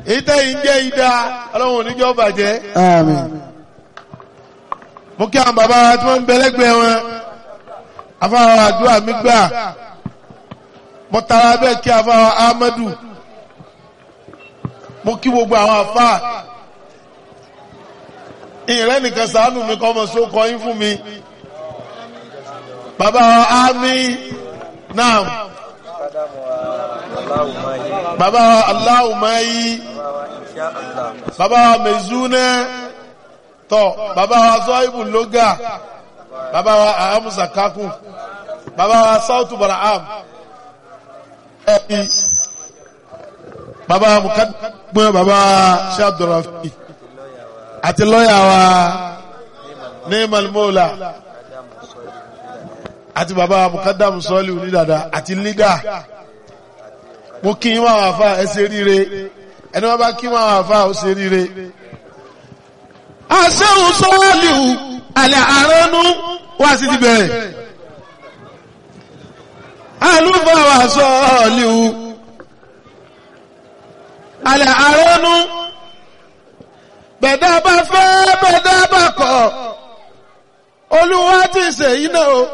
èyí tẹ́yìn jẹ́ ìdá ọlọ́run oníjọ́ bàjẹ́ àmín mo kí àwọn bàbá wa tí wọ́n ń bẹ lẹ́gbẹ̀ẹ́ wọn afáwọn àdúrà mi gbà mo tara bẹ́ẹ̀ kí afáwọn Ahmadu mo kí gbogbo àwọn afá ìrẹ́ nìkan sàánù mi kọ́ ọmọ sókọ yín fún mi bàbá wa Ami naam bàbá wa Aláwùmáyí bàbá wa Mezune tọ bàbá wa Zọ́ìbù Lóga bàbá wa Ahamusa Kakun bàbá wa Sautu Baraham ẹ̀bí bàbá wa Mukadumọ bàbá wa Shabdurafi àti lọ́yà wa Neemal Mola àti bàbá wa Mukadamu Sọ́ọ̀lì onídàdà àti lídà mo kí yín máa wà fà ẹ ṣe ríire ẹni wọn bá kí máa wà fà ó ṣe ríire. àṣehùn sọ́ọ̀lì àlẹ́ àránú wá sí ti bẹ̀rẹ̀ àlùfáà sọ́ọ̀lì àlẹ́ àránú bẹ̀dá bá fẹ́ bẹ̀dá bá kọ̀ olúwa ti ṣèyí náà o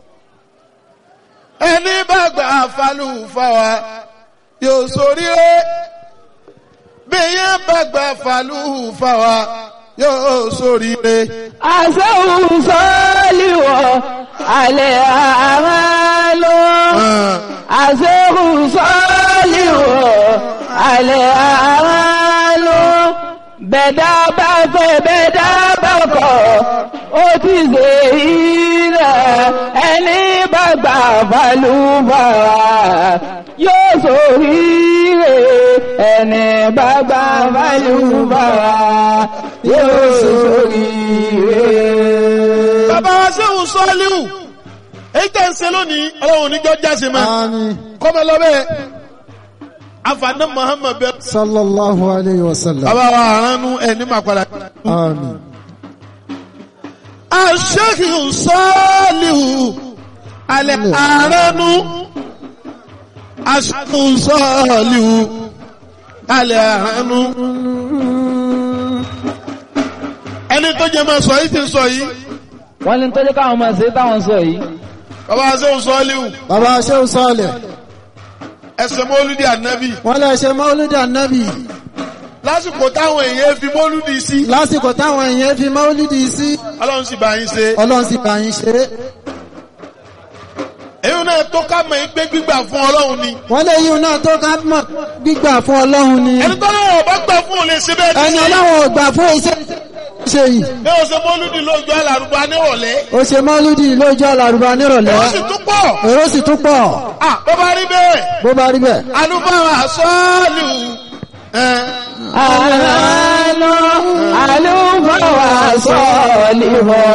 ẹni bá gbà fàlùfáà yóò ṣoríire bí yẹn bá gbà fàlùfáà yóò ṣoríire. àṣehùn sọ́ọ́lìwọ̀ alẹ́ àmàlò àṣehùn sọ́ọ́lìwọ̀ alẹ́ àmàlò bẹ̀dá bá fẹ́ bẹ̀dá bá kọ̀ ó ti ṣe ilẹ̀ ẹni bá gbà fàlùfàrà yóò ṣoríire ẹni bá gbà fàlùfàrà yóò ṣoríire. bàbá wa sẹ́hùn sọ́ọ́líhù èyí tẹ̀ ń ṣe lónìí ọlọ́run oníjọ́ jáse mọ́ àmín kọ́mọ lọ́bẹ̀ afaná Muhammad bẹ́ẹ̀. sallallahu alayhi wa sallam bàbá wa àránú ẹ̀ ní màkàlà. àmín aṣẹ́hùn sọ́ọ́líhù alẹ́ àránú aṣẹ́hùn sọ́ọ́líhù alẹ́ àránú. ẹni tó jẹ máa sọ yìí ti sọ yìí wọ́n ní tọ́jú káwọn máa ṣe táwọn sọ yìí. bàbá wa sẹ́hùn sọ́ọ́líhù bàbá ṣéun sọ́ọ̀lẹ̀ ẹsẹ̀ mọ́lúdì ànábì wọ́n lè ṣe mọ́lúdì ànábì lásìkò táwọn èèyàn fi mọ́lúdì sí lásìkò táwọn èèyàn fi mọ́lúdì sí ọlọ́run sì bá yín ṣe ọlọ́run sì bá yín ṣe èyí náà tó ká mọ̀ pé gbígbà fún ọlọ́run ni wọ́n lè yíun náà tó ká mọ̀ gbígbà fún ọlọ́run ni ẹni tó náà ọba gbà fún òun lè ṣe bẹ́ẹ̀ ẹni ní ọlọ́run ò gbà fún iṣẹ́ ṣe yìí bí o ṣe mọ́lúdì lójú alárùbá nírọ̀lẹ́ ó ṣe mọ́lúdì lójú àlàrúbá nírọ̀lẹ́ ó sì tún pọ̀ èrò sì tún pọ̀ à bó bá rí bẹ́ẹ̀ bó bá rí bẹ́ẹ̀ alúbáwá sọ́ọ̀lù ẹ̀ àlọ́ àlùfáà wà sọ́ọ̀lì wọ̀.